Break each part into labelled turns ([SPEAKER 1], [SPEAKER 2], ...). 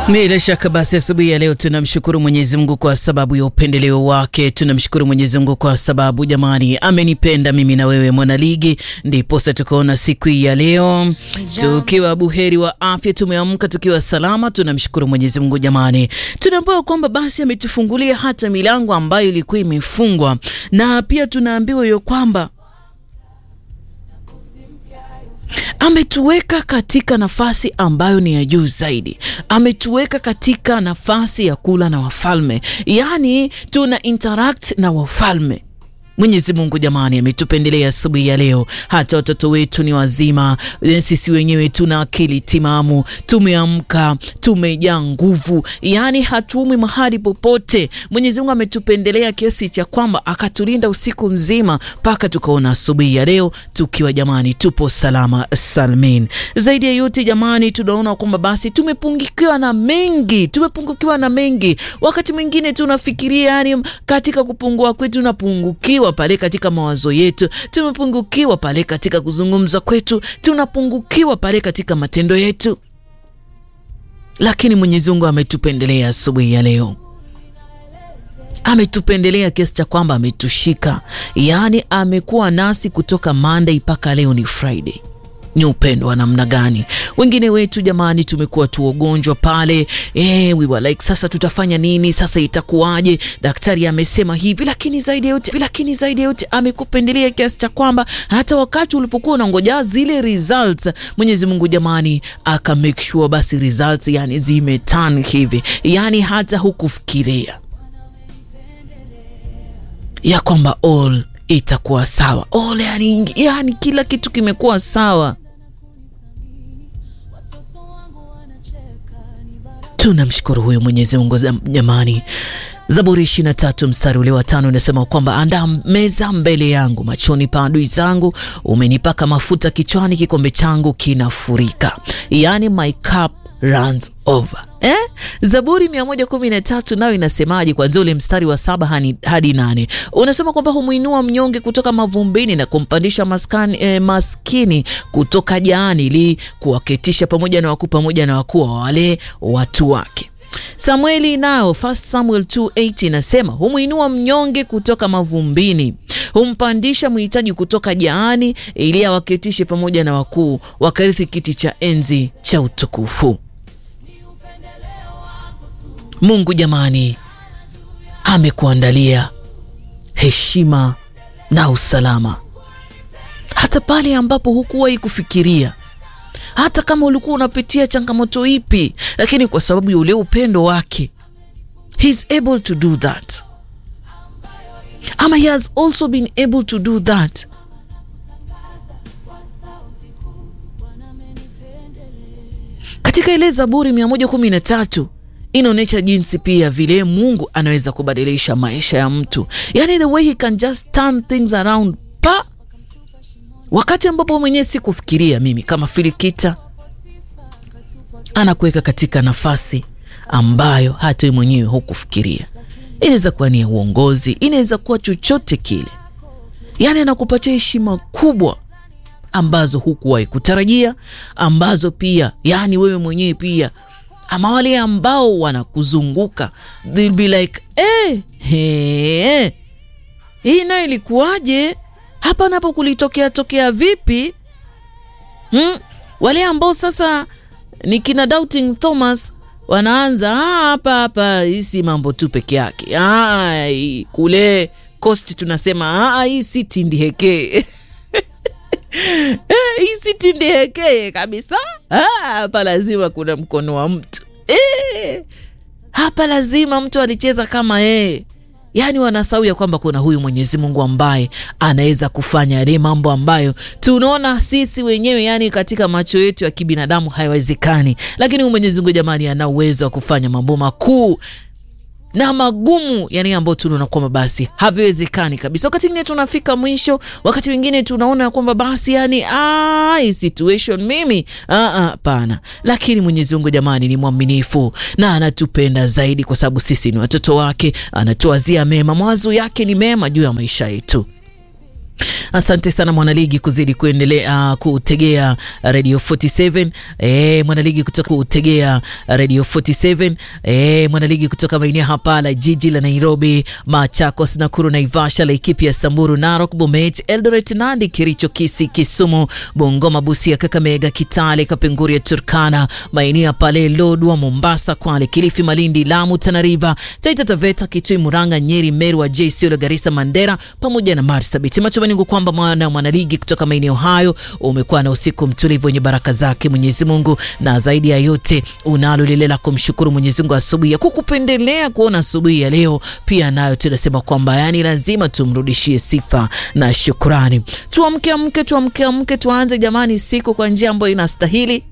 [SPEAKER 1] Bila shaka basi, asubuhi ya leo tunamshukuru Mwenyezi Mungu kwa sababu ya upendeleo wake. Tunamshukuru Mwenyezi Mungu kwa sababu jamani, amenipenda mimi na wewe mwanaligi, ndiposa tukaona siku hii ya leo tukiwa buheri wa afya, tumeamka tukiwa salama. Tunamshukuru Mwenyezi Mungu jamani, tunaambiwa kwamba basi ametufungulia hata milango ambayo ilikuwa imefungwa, na pia tunaambiwa hiyo kwamba ametuweka katika nafasi ambayo ni ya juu zaidi. Ametuweka katika nafasi ya kula na wafalme, yaani tuna interact na wafalme. Mwenyezi Mungu jamani, ametupendelea asubuhi ya leo. Hata watoto wetu ni wazima, sisi wenyewe tuna akili timamu, tumeamka, tumejaa nguvu, yaani hatuumwi mahali popote. Mwenyezi Mungu ametupendelea kiasi cha kwamba akatulinda usiku mzima mpaka tukaona asubuhi ya leo tukiwa jamani, tupo salama salmin. Zaidi ya yote jamani, tunaona kwamba basi tumepungukiwa na mengi, tumepungukiwa na mengi. Wakati mwingine tunafikiria, yani katika kupungua kwetu tunapungukiwa pale katika mawazo yetu, tumepungukiwa pale katika kuzungumza kwetu, tunapungukiwa pale katika matendo yetu, lakini Mwenyezi Mungu ametupendelea asubuhi ya leo ametupendelea kiasi cha kwamba ametushika, yaani amekuwa nasi kutoka Monday mpaka leo ni Friday. Ni upendo wa namna gani? Wengine wetu jamani, tumekuwa tu ugonjwa pale eh, we were like, sasa tutafanya nini? Sasa itakuwaje? Daktari amesema hivi, lakini zaidi ya yote, lakini zaidi ya yote amekupendelea kiasi cha kwamba hata wakati ulipokuwa unangoja zile results, Mwenyezi Mungu jamani, aka make sure basi results yani zimetan hivi, yani hata hukufikiria ya kwamba all itakuwa sawa all, yani, yani kila kitu kimekuwa sawa. Tunamshukuru huyu Mwenyezi Mungu jamani. Zaburi ishirini na tatu mstari ule wa tano unasema kwamba andaa meza mbele yangu machoni pa adui zangu, umenipaka mafuta kichwani, kikombe changu kinafurika, yani my cup runs over. Eh? Zaburi 113 nayo inasemaje? Kwanzia ule mstari wa saba hadi, hadi nane unasema kwamba humwinua mnyonge kutoka mavumbini na kumpandisha maskani, eh, maskini kutoka jaani ili kuwaketisha pamoja na wakuu pamoja na wakuu wa wale watu wake. Samueli nao 1 Samuel 2:8 inasema humwinua mnyonge kutoka mavumbini, humpandisha mhitaji kutoka jaani ili awaketishe pamoja na wakuu, wakarithi kiti cha enzi cha utukufu. Mungu jamani, amekuandalia heshima na usalama hata pale ambapo hukuwahi kufikiria, hata kama ulikuwa unapitia changamoto ipi, lakini kwa sababu ya ule upendo wake he is able to do that, ama he has also been able to do that. Katika ile Zaburi 113 inaonyesha jinsi pia vile Mungu anaweza kubadilisha maisha ya mtu, yani the way he can just turn things around pa wakati ambapo mwenyewe sikufikiria. Mimi kama Filikita anakuweka katika nafasi ambayo hata wewe mwenyewe hukufikiria. Inaweza kuwa ni ya uongozi, inaweza kuwa chochote kile, yani anakupatia heshima kubwa ambazo hukuwahi kutarajia, ambazo pia yani wewe mwenyewe pia ama wale ambao wanakuzunguka they'll be like eh, hey, hii nayo ilikuwaje? Hapa napo kulitokea tokea vipi? Hmm? Wale ambao sasa ni kina Doubting Thomas wanaanza hapa hapa, hii si mambo tu peke yake. Ai, kule Coast tunasema hii si tindiheke hii si tindiheke kabisa. Hapa lazima kuna mkono wa mtu e, hapa lazima mtu alicheza kama yeye. Yaani wanasahau ya kwamba kuna huyu Mwenyezi Mungu ambaye anaweza kufanya yale mambo ambayo tunaona sisi wenyewe, yani katika macho yetu ya kibinadamu haiwezekani, lakini huyu Mwenyezi Mungu jamani, ana uwezo wa kufanya mambo makuu na magumu yani ambayo tunaona kwamba basi haviwezekani kabisa. Wakati mwingine tunafika mwisho, wakati mwingine tunaona kwamba basi yani hii situation mimi hapana, lakini Mwenyezi Mungu jamani ni mwaminifu na anatupenda zaidi, kwa sababu sisi ni watoto wake, anatuwazia mema, mawazo yake ni mema juu ya maisha yetu. Asante sana mwanaligi kuzidi kuendelea uh, kutegea Radio 47 eh, mwanaligi kutoka kutegea Radio 47 eh, mwanaligi kutoka maeneo hapa la jiji la Nairobi, Machakos, Nakuru, Naivasha, Laikipia, Samburu, Narok, Bomet, Eldoret, Nandi, Kericho, Kisii, Kisumu, Bungoma, Busia, Kakamega, Kitale, Kapenguria, Turkana, maeneo pale Lodwa, Mombasa, Kwale, Kilifi, Malindi, Lamu, Tana River, Taita Taveta, Kitui, Murang'a, Nyeri, Meru, Wajir, Isiolo, Garissa, Mandera pamoja na Marsabit. Matumaini yangu kwamba mwana mwanaligi kutoka maeneo hayo umekuwa na usiku mtulivu wenye baraka zake Mwenyezi Mungu, na zaidi ya yote unalo lile la kumshukuru Mwenyezi Mungu asubuhi ya kukupendelea kuona asubuhi ya leo. Pia nayo tunasema kwamba yani lazima tumrudishie sifa na shukrani. Tuamke amke, tuamke amke, tuanze jamani siku kwa njia ambayo inastahili.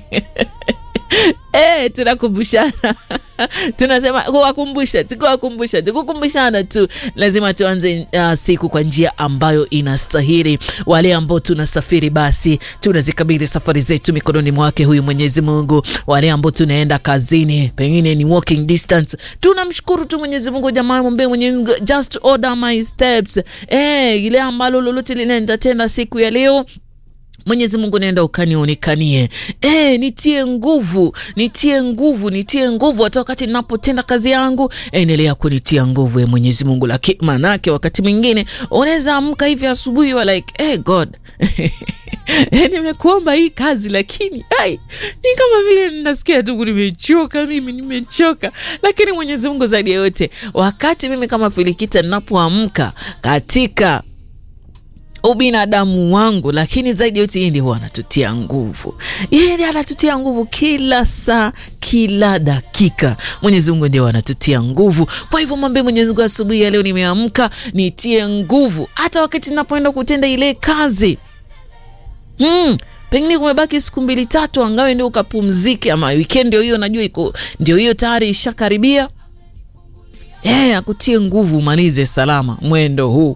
[SPEAKER 1] Eh, tunakumbushana tunasema kuwakumbusha, tukuwakumbusha, tukukumbushana tu, lazima tuanze uh, siku kwa njia ambayo inastahili. Wale ambao tunasafiri, basi tunazikabidhi safari zetu mikononi mwake huyu Mwenyezi Mungu. Wale ambao tunaenda kazini, pengine ni walking distance, tunamshukuru tu Mwenyezi Mungu. Jamani, mwambie Mwenyezi Mungu, just order my steps. Eh, ile ambalo lolote linaendatenda siku ya leo Mwenyezi Mungu naenda ukanionekanie, e, nitie nguvu, nitie nguvu, nitie nguvu hata wakati ninapotenda kazi yangu, endelea kunitia nguvu e Mwenyezi Mungu. Lakini manake wakati mwingine unaweza amka hivi asubuhi wa like hey God nimekuomba hii kazi lakini ai, ni kama vile ninasikia tu nimechoka, mimi nimechoka. Lakini Mwenyezi Mungu zaidi ya yote, wakati mimi kama Filikita ninapoamka katika ubinadamu wangu, lakini zaidi yote yeye ndiye huwa anatutia nguvu. Yeye ndiye anatutia nguvu kila saa, kila dakika. Mwenyezi Mungu ndiye anatutia nguvu. Kwa hivyo mwambie Mwenyezi Mungu, asubuhi ya leo nimeamka, nitie nguvu, hata wakati ninapoenda kutenda ile kazi hmm. Pengine kumebaki siku mbili tatu, angawe ndio ukapumzike, ama weekend ndio hiyo, najua iko ndio hiyo tayari ishakaribia. Eh, akutie nguvu, umalize salama mwendo huu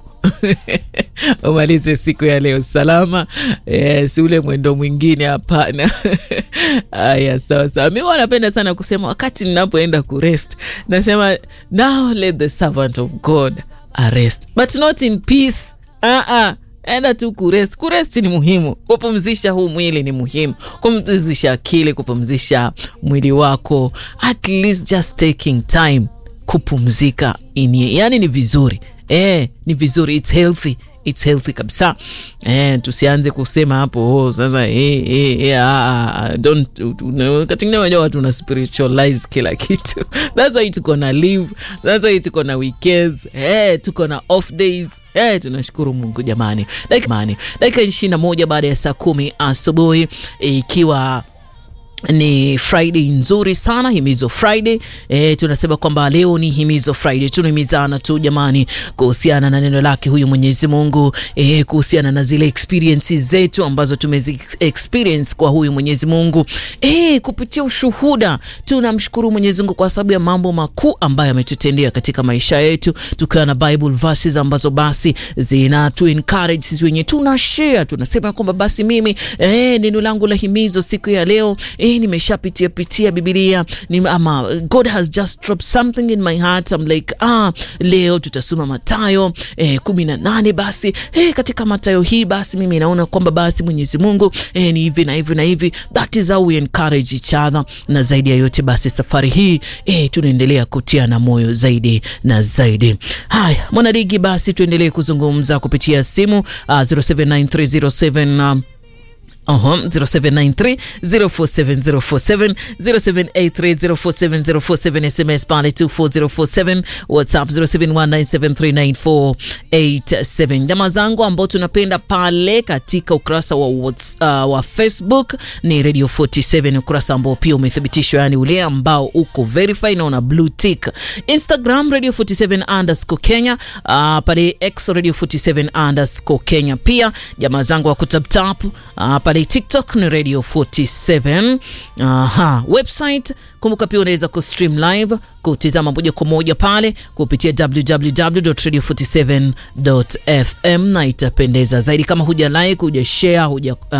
[SPEAKER 1] umalize siku ya leo salama. Eh, si ule mwendo mwingine, hapana. Aya, sawa sawa. Mi huwa napenda sana kusema wakati ninapoenda kurest, nasema now let the servant of God arrest but not in peace. uh -uh. Enda tu kurest. Kurest ni muhimu, kupumzisha huu mwili ni muhimu, kupumzisha akili, kupumzisha mwili wako, at least just taking time kupumzika inie, yani ni vizuri eh, ni vizuri, it's healthy it's healthy kabisa eh, tusianze kusema hapo oh, sasa eh, eh, eh, ah, don't wakati ngine wenyewe watu na spiritualize kila kitu that's why tuko na live, that's why tuko na weekends eh, tuko na off days eh, tunashukuru Mungu jamani. Dakika ishirini na moja baada ya saa kumi asubuhi ikiwa ni Friday nzuri sana, himizo Friday. E, tunasema kwamba leo ni himizo Friday, tunahimizana tu jamani, kuhusiana na neno lake huyu Mwenyezi Mungu e, kuhusiana na zile experiences zetu ambazo tumezi experience kwa huyu Mwenyezi Mungu e, kupitia ushuhuda. Tunamshukuru Mwenyezi Mungu kwa sababu ya mambo makuu ambayo ametutendea katika maisha yetu, tukiwa na Bible verses ambazo basi zina tu encourage sisi wenyewe, tuna share, tunasema kwamba basi mimi e, neno langu la himizo siku ya leo e, nimeshapitia pitia Biblia ni, ama God has just dropped something in my heart. I'm like ah, leo tutasoma Mathayo eh, kumi na nane. Basi eh, katika Mathayo hii basi mimi naona kwamba basi Mwenyezi Mungu eh, ni hivi na hivi na hivi. That is how we encourage each other, na zaidi ya yote basi safari hii eh, tunaendelea kutia na moyo zaidi na zaidi. Haya mwanadigi, basi tuendelee kuzungumza kupitia simu uh, 079307 um, Uh-huh. 0793 047047 0783 SMS pale 24047 WhatsApp 0719739487. Jamaa zangu ambao tunapenda pale katika ukurasa wa, uh, wa Facebook ni Radio 47, ukurasa ambao pia umethibitishwa, yani ule ambao uko verify na una blue tick. Instagram Radio 47 underscore Kenya, uh, pale X Radio 47 underscore Kenya. Pia jamaa zangu wa kutaptap uh, pale TikTok ni Radio 47. Aha, website kumbuka pia unaweza kustream live kutizama moja kwa moja pale kupitia www.radio47.fm na itapendeza zaidi kama huja like, huja share, huja uh,